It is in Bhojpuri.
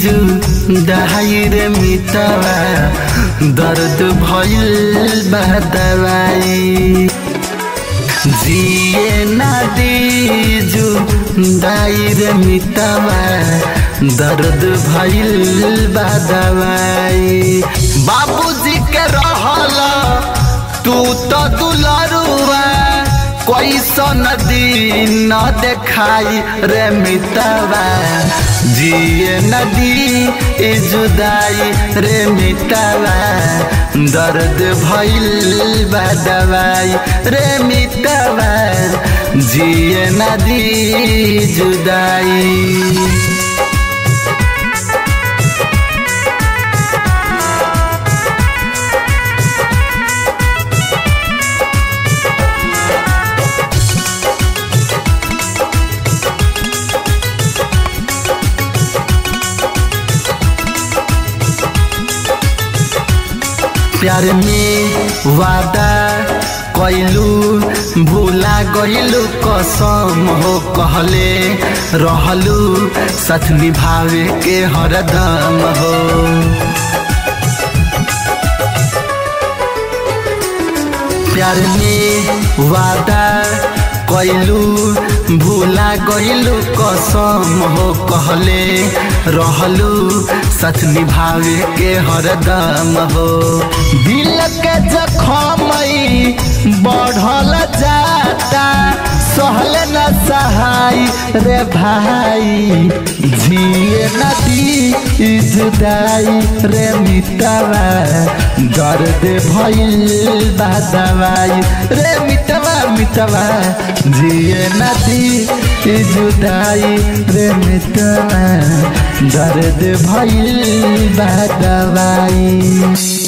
जुदाई रे मितवा दर्द भइल बा दवाई जिए नदी जुदाई रे मितवा दर्द भइल बा दवाई बाबूजी के रहल तू तो दुलरुआ कैसन दिन न देखाई रे मितवा जिए नदी ए जुदाई रे मितवा दर्द भइल बा दवाई रे मितवा जिए नदी जुदाई प्यार में वादा कैलू भूला गइलू कसम हो कहले रहलू सच निभावे के हरदम हो प्यार में वादा कैलू भूला गइलू कसम हो कहले रहलू सच निभावे के हरदम हो दिल के जखम बढ़ल जाता सहल न सहाय रे भाई जिए नदी जुदाई रे मितवा दर्द भइल बा दवाई रे मितवा मितवा जिए नदी जुदाई रे मितवा दर्द भइल बा दवाई